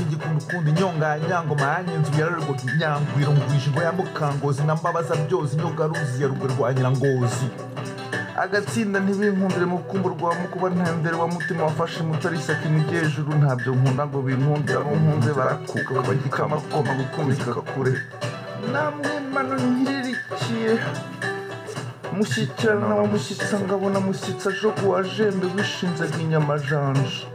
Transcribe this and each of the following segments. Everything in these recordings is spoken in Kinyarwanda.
gukunda inyonganya ngo manye inzu yararugwa inyangwiro ngwije ngo yamukangozi na mbabaza byozi inyoga ruzi ya rugwe rwa nyirangozi agatsinda ntibinkundire mu rukumbu rwa mukuba ntendere wa mutima wafashe mutari ishyaka imujye hejuru ntabyo nkunda ngo binkundira nkunze barakuka bagikama koma gukumika kure namwe mano nkiririkiye mushyikirana wa mushyitsa ngabona mushyitsa jogo wa jembe wishinze bw'inyamajanja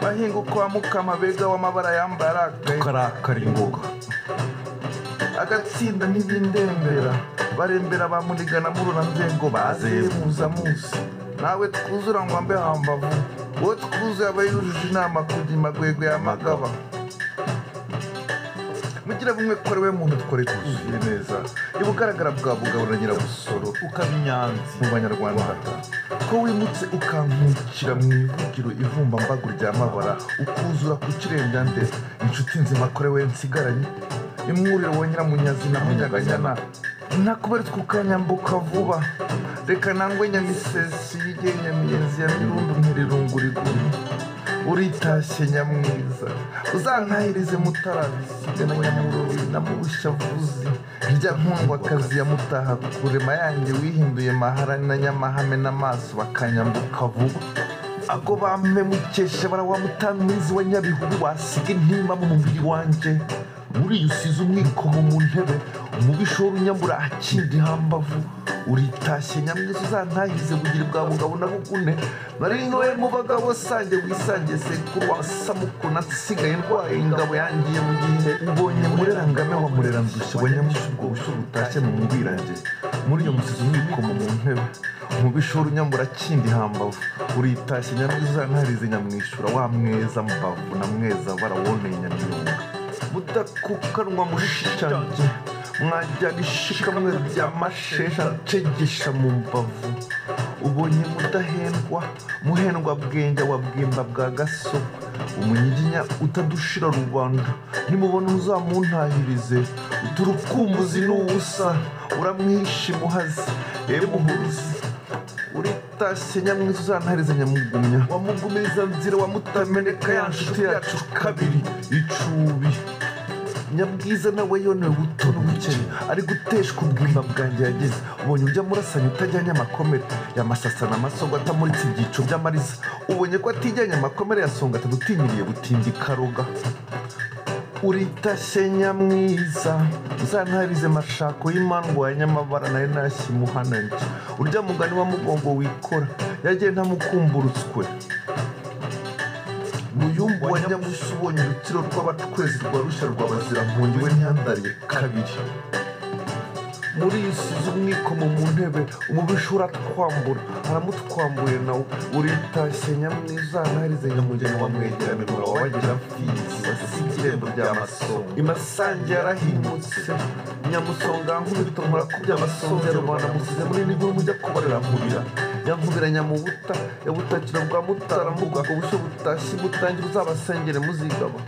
mahingo kwa mukama bega w'amabara yambaye arakaye tukarakara ingoga agatsinda ntibindembera barembera ba muniga na murura nzengo bazeye muza musi nawe twuzura ngo ambe hambavu uwo twuzuye aba yujuje inama kujya imagwegwe ya magaba mugira bumwe kore we muntu twari twuzuye neza iba ugaragara bwa bugabo na nyirabusoro ukaba inyanzi mu banyarwanda ko wimutse ukankukira mu ivugiro ivumbambago rya mabara ukuzura ku kirengande inshuti nzima kore we nsigaranye imwuriro wa nyiramunyazi na munyaganyana nakuberetswe ukanyambuka vuba reka nangwe nyamisesi yigenye miyenzi ya mirundu nkirirunguriguru uritashye nyamwiza uzankahirize mutarabisiga na nyamurori na mubushyavuzi rya nkundwakazi ya mutaha kurema yanjye wihinduye mahara na nyamahame n'amaso bakanyambuka vuba ago bampe mukesha barawamutamizi wa nyabihubi wasiga intimba mu mubiri wanjye buriya usize umwikomo mu ntebe umubisha w'urunyambura akindi hambavu uritashye nyamwiza uzantahize bugira bwa bugabo nabugune nari ntoye mu bagabo sange wisange sekuru wasamuku nasigaye ndwaye ingabo yangiye mu gihe ubonye murerangame wa murerandushya wa nyamushi ubwo busho butashye mu mubirangire muri iyo musizi umwikomo mu ntebe umubisha w'urunyambura kindi hambavu uritashye nyamwiza uzantarize nyamwishura wa mweza mbavu na mweza barawoneye nyamwunga mudakukanwa mushishange mwajya gishika mwe bya mashesha cegesha mu mbavu ubonye mudahendwa muhendwa bwenge wa bwimba bwa gasoko umunyiginya utadushira rubanda nimubona uzamuntahirize uturukumbuzi n'ubusa uramwishe imuhazi ewe muhuruzi uritashye nyamwiza uzantarize nyamugumya wamugumiriza nzira wamutameneka ya nshuti yacu kabiri icubi nyabwiza nawe yone buto n'ubukene ari guteshwa ubwimba bwanjye yagize ubonye ujya murasanya utajyanye amakomere yamasasana amasogo atamuritse ibyico by'amariza ubonye ko atijyanye amakomere ya songa atadutinyiriye butindi karoga uritashye nyamwiza uzantarize mashako y'imandwa ya nyamabara nayo ntashye imuhanange urya mugani wa mugongo wikora yagiye ntamukumburutswe muyumbu wa nyamushi ubonye urukiro rw'abatwezi rwa rushya rwa bazirankungi we ntiyandariye kabiri muri iyi sizi umwikomo mu ntebe umubisha uratwambura aramutwambuye nawe uritashye nyamwiza ntarize nyamugeni wa mwegeranirwa wabagira fizi wasize irembo rya masonga imasange yarahimutse nyamusonga nkubito nkora ku by'amasonga ya rubanda musize muri nibwo mujya kubarira murira yankubiranya mu buta yabutakira bwa mutara mbuga ku bushyo butashye butangire uzabasengere muzigaba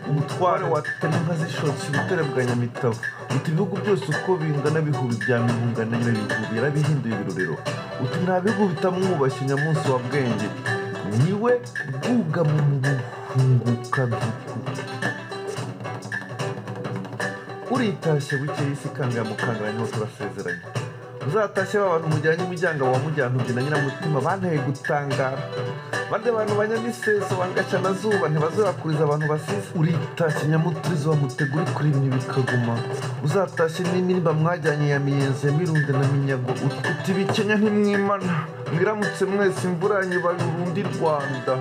umutware watema inka zishotse ibitare bwa nyamitavu uti ibihugu byose uko bingana bihubi bya mihunga na nyirabihubi yarabihinduye ibirorero uti nta bihugu bitamwubashye nyamunsi wa bwenge niwe bwugama mu buhungukaduku uritashye bukeye isi ikangaye mukangara niho turasezeranye uzatashye ba bantu mujyanye umujyanga wa mujyantumbye na nyiramutima banteye gutangara bande bantu banyamiseso bangaca na zuba ntibazakuriza abantu basize uritashye nyamuturizo wamutegura ikurimye bikaguma uzatashye n'iminimba mwajyanye ya miyenzi ya mirunde na minyago utibikenya ntimwimana mwiramutse mwese imvura yanyu ibaye urundi rwanda